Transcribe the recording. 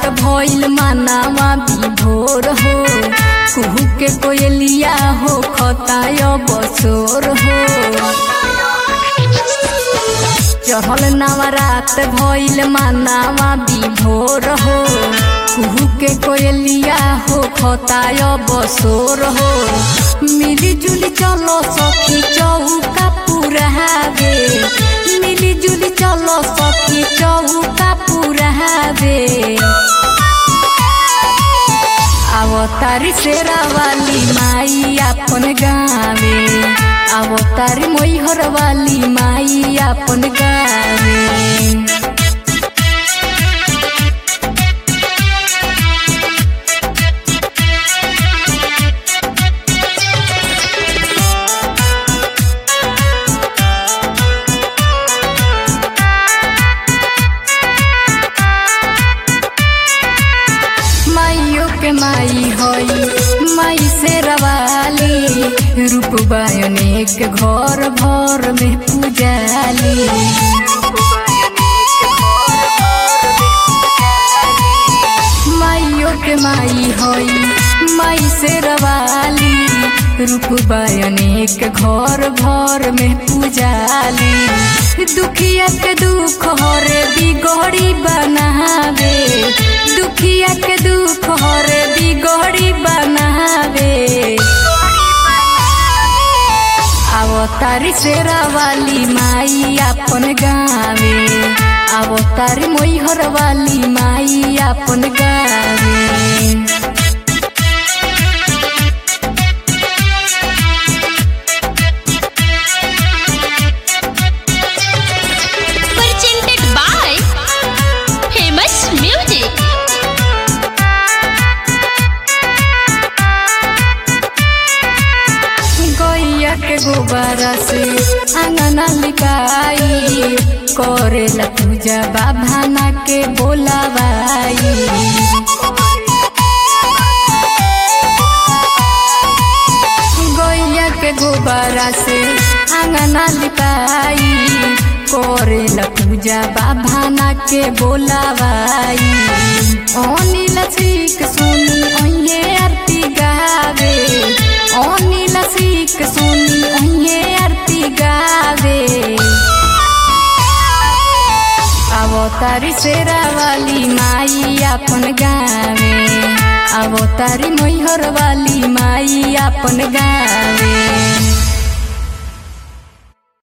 रात भइल मानावा विभोर हो कुहू के कोयलिया हो खताय बसोर हो चढ़ल नवरात भइल मानावा विभोर हो कुहू के कोयलिया हो खताय बसोर हो मिली जुली चलो सखी चौका पुरहावे मिली जुली चलो सखी चौका पुरहावे अवतारी शेरा वाली माई अपन गावे अवतारी मोहर वाली माई अपन गावे माइयो के माई होई माई से रवाली रूप बायनेक घर भर में पूजाली माइयो के माई होई माई से रवाली रूप बायनेक घर भर में पूजाली दुखिया के दुख हरे बिगड़ी बनावे दुखिया के दुख हरे बिगड़ी बनावे अवतारी शेरा वाली माई अपन गावे अवतारी मोहर वाली माई अपन गावे presented by Famous Music. गैया के गोबरा से आंगना लिपाई करेला पूजा बाभाना के बोलावाई गैया के गोबरा से आंगना लिपाई करेला पूजा बाभाना के बोलावाई अनिल सीख सुनी अइये आरती गावे अनिल सीख सुनी अइये आरती गावे अवतारी शेरा वाली माई अपन गावे अवतारी मैहर वाली माई अपन गावे